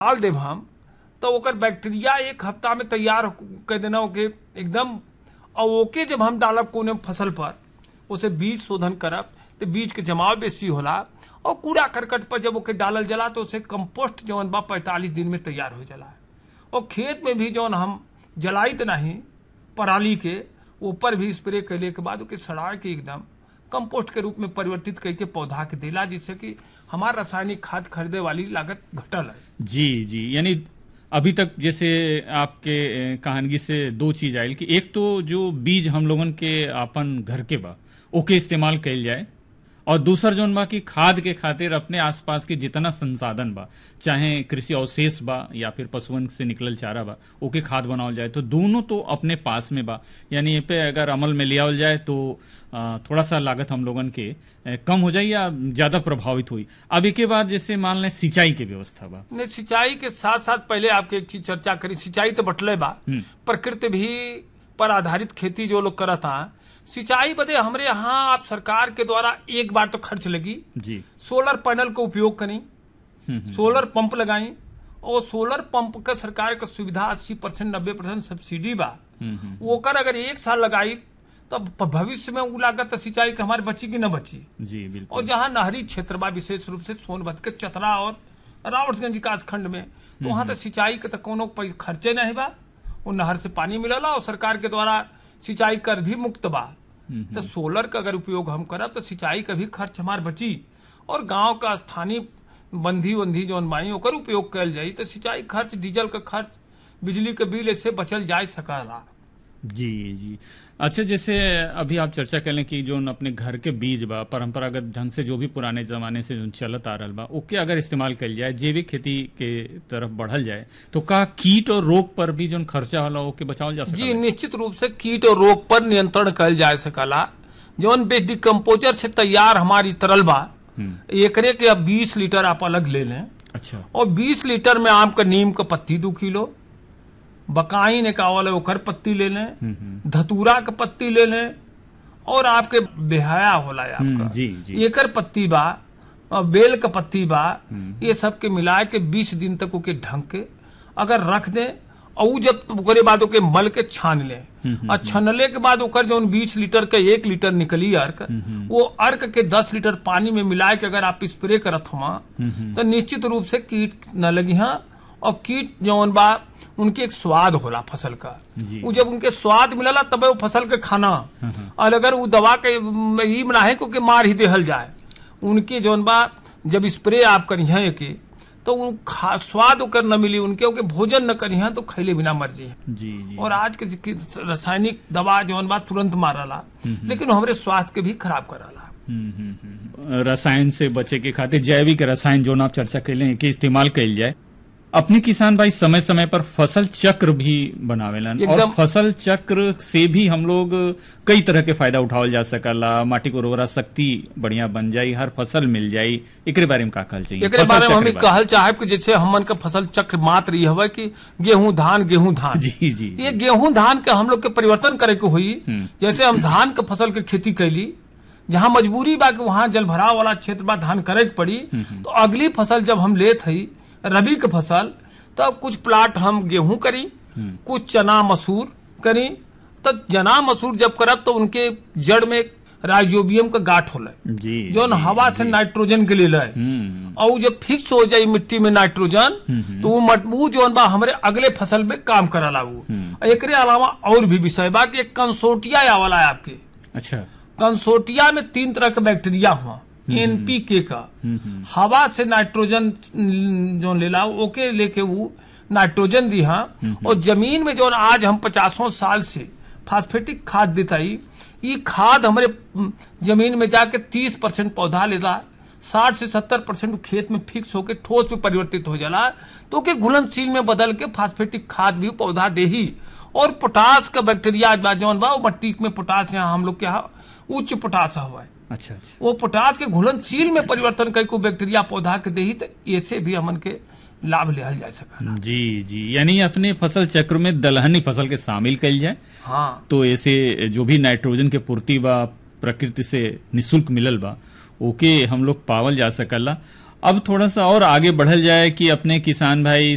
डाल देब हम तो ओकर बैक्टीरिया एक हफ्ता में तैयार कर देना ओके एकदम और ओके जब हम डालब कोनो फसल पर उसे बीज शोधन करब तो बीज के जमाव बेसी होला और कूड़ा करकट पर जब ओके डालल जाला तो उसे कंपोस्ट जौन बा पैंतालीस दिन में तैयार हो जाला और खेत में भी जौन हम जलाइत नहीं पराली के ऊपर भी स्प्रे कैले के बाद ओके सड़ा के एकदम कंपोस्ट के रूप में परिवर्तित करके पौधा के देला जिससे कि हमार रासायनिक खाद खरीदे वाली लागत घटल है जी जी यानी अभी तक जैसे आपके अ, कहानगी से दो चीज आयल कि एक तो जो बीज हम लोगन के अपन घर के बा ओके इस्तेमाल कइल जाए और दूसर जौन बा कि खाद के खातिर अपने आसपास के जितना संसाधन बा चाहे कृषि अवशेष बा या फिर पशुअन से निकलल चारा बा ओके खाद बनावल जाए तो दोनों तो अपने पास में बा यानी ये पे अगर अमल में लियावल जाए तो अ, थोड़ा सा लागत हम लोगन के अ, कम हो जाए या ज्यादा प्रभावित हुई अब एक के बाद जैसे मान लें सिंचाई के व्यवस्था बा ने सिंचाई के साथ साथ पहले आपके एक चीज चर्चा करी सिंचाई तो बटले बा प्रकृति भी पर आधारित खेती जो लोग करता सिंचाई बदे हमरे यहाँ आप सरकार के द्वारा एक बार तो खर्च लगी जी सोलर पैनल का उपयोग करी सोलर पंप लगाई और सोलर पंप का सरकार का सुविधा अस्सी परसेंट नब्बे परसेंट सब्सिडी बा ओकर अगर एक साल लगाई तब भविष्य में उ लागत सिंचाई के हमारे बची कि न बची जी और बिल्कुल जहाँ नहरी क्षेत्र बा विशेष रूप से सोनभद्र के चतरा और रावटगंज विकास खंड में तो वहाँ तो सिंचाई के तो कोनो पै- खर्चे नहीं बा वो नहर से पानी मिलला और सरकार के द्वारा सिंचाई कर भी मुक्त बा तो सोलर का अगर उपयोग हम करब तो सिंचाई का भी खर्च हमार बची और गांव का स्थानीय बंधी बंधी जौन बाई ओकर उपयोग कल जाई तो सिंचाई खर्च डीजल का खर्च बिजली के बिल ऐसे बचल जा सकला जी जी अच्छा जैसे अभी आप चर्चा करें कि जो अपने घर के बीज बा परंपरागत ढंग से जो भी पुराने जमाने से जो चलत आ रहल बा ओके अगर इस्तेमाल कल जाए जैविक खेती के तरफ बढ़ल जाए तो का कीट और रोग पर भी जो खर्चा होला ओके बचावल जा जी सकता निश्चित रूप से कीट और रोग पर नियंत्रण कल जा सकला जौन बेस डिकम्पोजर से तैयार हमारी तरल बा एकरे के अब 20 लीटर आप अलग ले लें अच्छा और 20 लीटर में आम का नीम का पत्ती दो किलो बकाई ने कावल है ओकर पत्ती ले लें धतूरा का पत्ती ले लें और आपके बेहया होला है हम्म, आपका जी जी एकर पत्ती बा और बेल का पत्ती बा ये सब के मिला के 20 दिन तक ओके ढंग के अगर रख दे और उ जब ओकरे बाद ओके मल के छान ले और छनले के बाद ओकर जौन 20 लीटर के एक लीटर निकली अर्क वो अर्क के 10 लीटर पानी में मिला के अगर आप स्प्रे करत हुआ तो निश्चित रूप से कीट न लगी हाँ और कीट जौन बा उनके एक स्वाद होला फसल का जी। वो जब उनके स्वाद मिलला तबे वो फसल के खाना और अगर वो दवा के ई ना है क्योंकि मार ही देहल जाए उनके जौन बा जब स्प्रे आप करिए के तो उन खा- स्वाद ओकर न मिली उनके ओके भोजन न करिए तो खैले बिना मर जी जी जी और आज के जी- रासायनिक दवा जौन बा तुरंत मारला लेकिन हमरे स्वास्थ्य के भी खराब कराला हम्म, हम्म, हम्म। रसायन से बचे के खातिर जैविक रसायन जो आप चर्चा कैले कि इस्तेमाल कइल जाए अपने किसान भाई समय समय पर फसल चक्र भी बनावेलन और एकदम। फसल चक्र से भी हम लोग कई तरह के फायदा उठावल जा सकला माटी को उर्वरा शक्ति बढ़िया बन जाई हर फसल मिल जाई एकरे बारे में का कहल चाहिए एकरे फसल बारे में हम चक्र ई बारे कहल चाहे कि जैसे हमन का फसल चक्र मात्र ये हवे कि गेहूं धान गेहूं धान जी जी ये गेहूं धान के हम लोग के परिवर्तन करे के हुई हम्म। जैसे हम धान के फसल के खेती कैली जहाँ मजबूरी बा कि वहाँ जल भराव वाला क्षेत्र बा धान करे के पड़ी तो अगली फसल जब हम लेत हई रबी के फसल तो कुछ प्लाट हम गेहूं करी कुछ चना मसूर करी तो चना मसूर जब करब तो उनके जड़ में राइजोबियम का गाठ होला जी जौन जी, हवा से नाइट्रोजन के लिए लय हम्म और उ जब फिक्स हो जाई मिट्टी में नाइट्रोजन तो वो मटबू जौन बा हमरे अगले फसल में काम करला वो और एकरे अलावा और भी विषय बा कि एक कंसोटिया आवला है आपके अच्छा कंसोटिया में तीन तरह के बैक्टीरिया हुआ एनपीके का हवा से नाइट्रोजन जो लेला ओके लेके वो नाइट्रोजन दी हाँ और जमीन में जो आज हम पचासों साल से फास्फेटिक खाद देताई ये खाद हमारे म, जमीन में जाके तीस परसेंट पौधा लेला साठ से सत्तर परसेंट खेत में फिक्स होके ठोस में परिवर्तित हो जाला तो के घुलनशील में बदल के फास्फेटिक खाद भी पौधा दे ही और पोटास का बैक्टीरिया बा जौन बा वो मट्टी में पोटास यहाँ हम लोग के यहाँ उच्च पोटास हुआ है अच्छा अच्छा वो पोटास के घुलनशील में परिवर्तन कई को बैक्टीरिया पौधा के दही तो ऐसे भी हमन के लाभ लिहल जा सका जी जी यानी अपने फसल चक्र में दलहनी फसल के शामिल कइल जाए हाँ तो ऐसे जो भी नाइट्रोजन के पूर्ति बा प्रकृति से निशुल्क मिलल बा ओके हम लोग पावल जा सकला अब थोड़ा सा और आगे बढ़ल जाए कि अपने किसान भाई